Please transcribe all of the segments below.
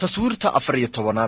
taswiirta afar iyo tobanaad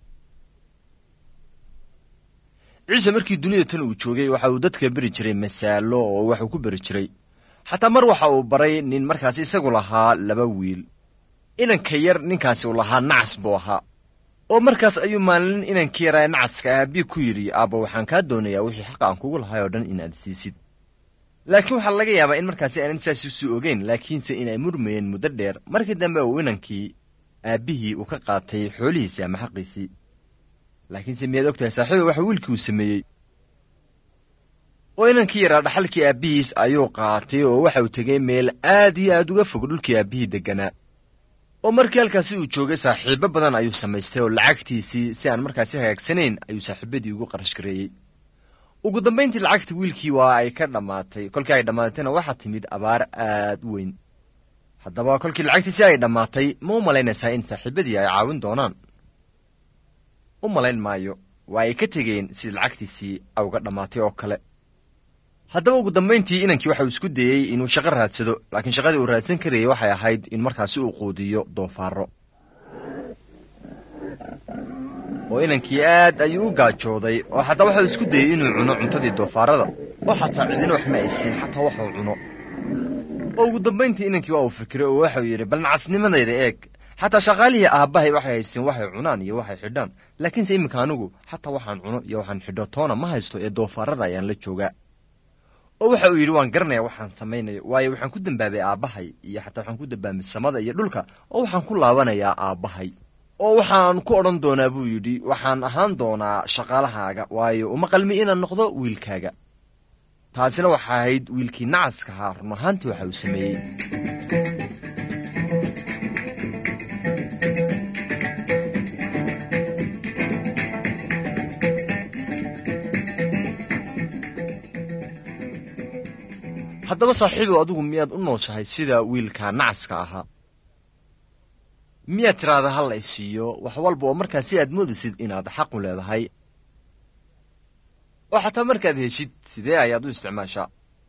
ciise markii dunida tan uu joogay waxa uu dadka beri jiray masaalo oo waxuu ku beri jiray xataa mar waxa uu baray nin markaas isagu lahaa laba wiil inanka yar ninkaasi uu lahaa nacas buu ahaa oo markaas ayuu maalin inankii yaraa nacaska aabii ku yidhi aabba waxaan kaa doonayaa wixii xaqa aan kugu lahay oo dhan inaad siisid laakiin waxaa laga yaabaa in markaasi aanan saas isu ogeyn laakiinse inay murmayeen muddo dheer markii dambe uu inankii aabbihii uu ka qaatay xoolihiisii ama xaqiisii laakiinse miyaad og tahay saaxiiba waxa wiilkii uu sameeyey oo inankii yaraa dhaxalkii aabbihiis ayuu qaatay oo waxa uu tegey meel aad iyo aad uga fog dhulkii aabbihii degganaa oo markii halkaasi uu joogay saaxiibo badan ayuu samaystay oo lacagtiisii si aan markaasi hagaagsanayn ayuu saaxiibadii ugu qarash gareeyey ugu dambayntii lacagtii wiilkii waa ay ka dhammaatay kolkii ay dhammaatayna waxaa timid abaar aad u weyn haddaba kolkii lacagtiisi ay dhammaatay ma u malaynaysaa in saaxiibadii ay caawin doonaan u malayn maayo waa ay ka tegeen sidii lacagtiisii uga dhammaatay oo kale haddaba ugu dambayntii inankii waxa uu isku dayey inuu shaqo raadsado laakiin shaqadii uu raadsan karayay waxay ahayd in markaasi uu quudiyo doofaarro oo inankii aad ayuu u gaajooday oo xataa waxauu isku dayey inuu cuno cuntadii doofaarrada oo xataa cidina wax ma aysiin xataa waxuu cuno oo ugu dambayntii inankii waa uu fikiray oo waxau yidhi bal nacasnimadayda eeg xataa shaqaalihii aabbahay waxay haysteen waxay cunaan iyo waxay xidhaan laakiinse iminka anigu xataa waxaan cuno iyo waxaan xidho toona ma haysto ee doofaarrada ayaan la joogaa oo waxa uu yidhi waan garanayaa waxaan samaynayo waayo waxaan ku dembaabay aabbahay iyo xataa waxaan ku dembaabay samada iyo dhulka oo waxaan ku laabanayaa aabbahay oo waxaan ku odhan doonaa buu yidhi waxaan ahaan doonaa shaqaalahaaga waayo uma qalmi inaan noqdo wiilkaaga taasina waxa ahayd wiilkii nacaska ahaa run ahaantii waxa uu sameeyey haddaba saaxiibow adigu miyaad u nooshahay sida wiilka nacaska ahaa miyaad tiraahda hal ay siiyo wax walba oo markaas si aad moodaysid inaad xaqu leedahay oo xataa markaad heshid sidee ayaad u isticmaashaa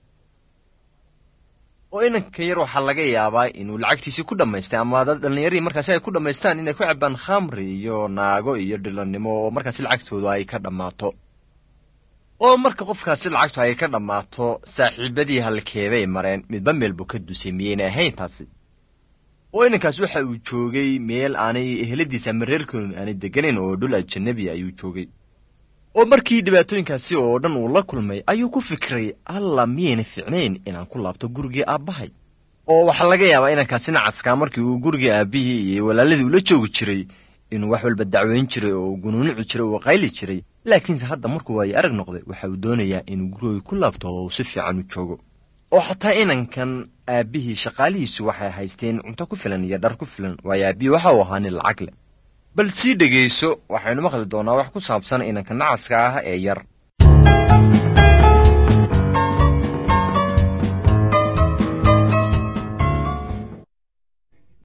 oo inanka yar waxaa laga yaabaa inuu lacagtiisii ku dhammaystay ama dad dhallinyarii markaasi ay ku dhammaystaan inay ku cabaan khamri iyo naago iyo dhilannimo oo markaasi lacagtooda ay ka dhammaato oo marka qofkaasi lacagtu ay ka dhammaato saaxiibadii halkeebay mareen midba meel buu ka dusay miyaynay ahayn taasi oo inankaas waxa uu joogay meel aanay eheladiisa ama reerkoonu aanay degganayn oo dhul ajanabi ayuu joogay oo markii dhibaatooyinkaasi oo dhan uu la kulmay ayuu ku fikiray alla miyayna ficnayn inaan ku laabto gurigii aabbahay oo waxaa laga yaabaa inankaasi nacaskaa markii uu gurigii aabbihii iyo walaaladii ula joogi jiray inuu wax walba dacweyn jiray oo gunuunici jiray oo qayli jiray laakiinse hadda markuu waayo arag noqday waxa uu doonayaa inuu gurigii ku laabto oo si fiican u joogo oo xataa inankan aabbihii shaqaalihiisu waxay haysteen cunto ku filan iyo dhar ku filan waayo aabbihii waxa uu ahaa nin lacag leh bal sii dhegayso waxaynu maqli doonaa wax ku saabsan inanka nacaska ah ee yar